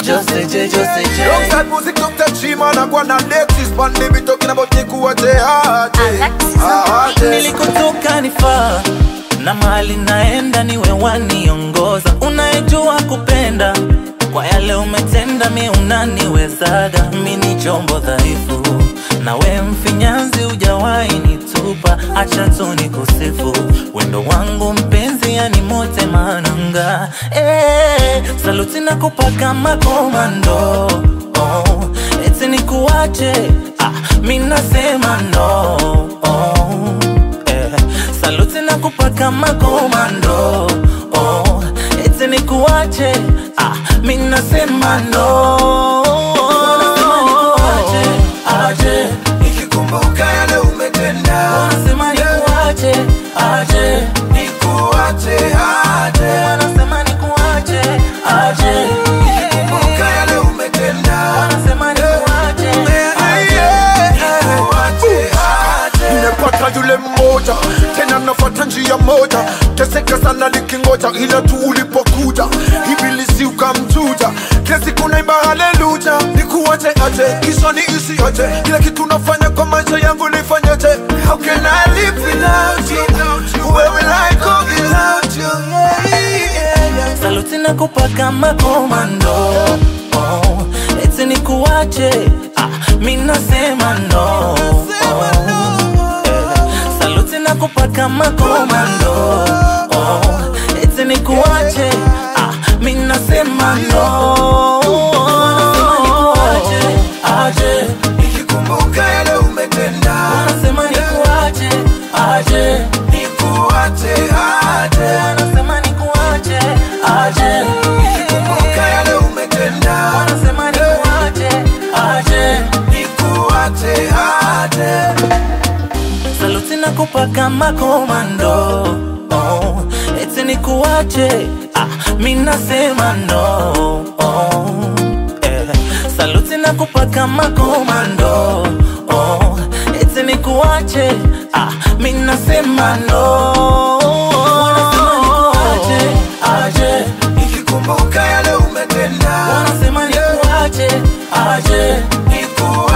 Jose J, Jose J. Alongside music, Dr. Chima na kwa na Alexis Pandemic talking about nikuache aje Alexis on the aje nilikotoka nifaa na mali naenda niwe waniongoza unayejua kupenda kwa yale umetenda mi unaniwezaga mi ni chombo dhaifu na we mfinyanzi ujawahi nitupa acha tu nikusifu wendo wangu mpenzi yani mote mananga eh, saluti na kupaka makomando oh, eti nikuache ah, mi nasema no oh, eh, saluti na kupaka makomando oh, eti nikuache ah, mi nasema no Nikuache, aje Nikikumbuka yale umetenda Wanasema nikuache aje Nikuache aje Wanasema nikuache aje Nikikumbuka yale umetenda Wanasema nikuache aje Nikuache aje Nimepata yule mmoja tena nafata njia moja teseka sana likingoja ila tu ulipokuja ibilisi ukamchuja kila siku naimba haleluja nikuache aje kisha ni isi aje kila kitu nafanya kwa maisha yangu nifanyaje how can I live without you where will I go without you yeah, yeah, yeah. saluti na kupaka makomando oh, eti nikuache ah, mi nasema no oh, eh, saluti na kupaka makomando oh, eti nikuache ah, mi nasema no Wanasema nikuache aje nikikumbuka yale umetenda wanasema nikuache aje nikuache aje wanasema nikuache aje nikikumbuka yale umetenda wanasema nikuache aje nikuache aje saluti na kupaka makomando oh, eti nikuache ah, mi nasema no oh, eh, saluti na kupaka makomando oh, eti nikuache ah, mi nasema no Wanasema nikuache aje nikikumbuka yale umetenda wanasema nikuache aje nikuache